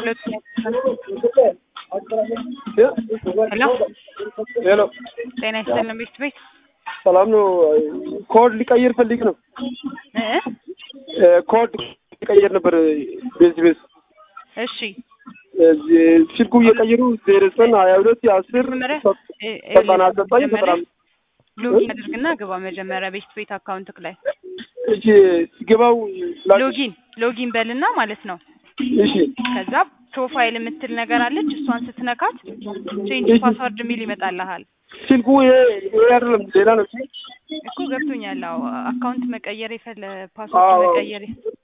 ሁለት ሄሎ ሄሎ ጤና ይስጥልን ቤት ቤት ሰላም ነው። ኮድ ሊቀይር ፈልግ ነው። እ ኮድ ሊቀይር ነበር ቤዝ ቤዝ እሺ ስልኩ እየቀየሩ ዜሮ ዘጠኝ ሀያ ሁለት አስር መጀመሪያ እ- እ- ዘጠና ዘጠኝ ዘጠና መጀመሪያ አምስት ሎጊን አድርግና ግባ መጀመሪያ ቤት ቤት አካውንትክ ላይ እሺ ሲገባው ላ- ሎጊን ሎጊን በልና ማለት ነው። እሺ ከዛ ፕሮፋይል የምትል ነገር አለች። እሷን ስትነካት ቼንጅ እሺ። ፓስወርድ የሚል ይመጣልሃል ስልኩ ይሄ ይሄ አይደለም ሌላ ነው። እኮ ገብቶኛል። አዎ አካውንት መቀየር የፈለ አዎ። ፓስወርድ መቀየር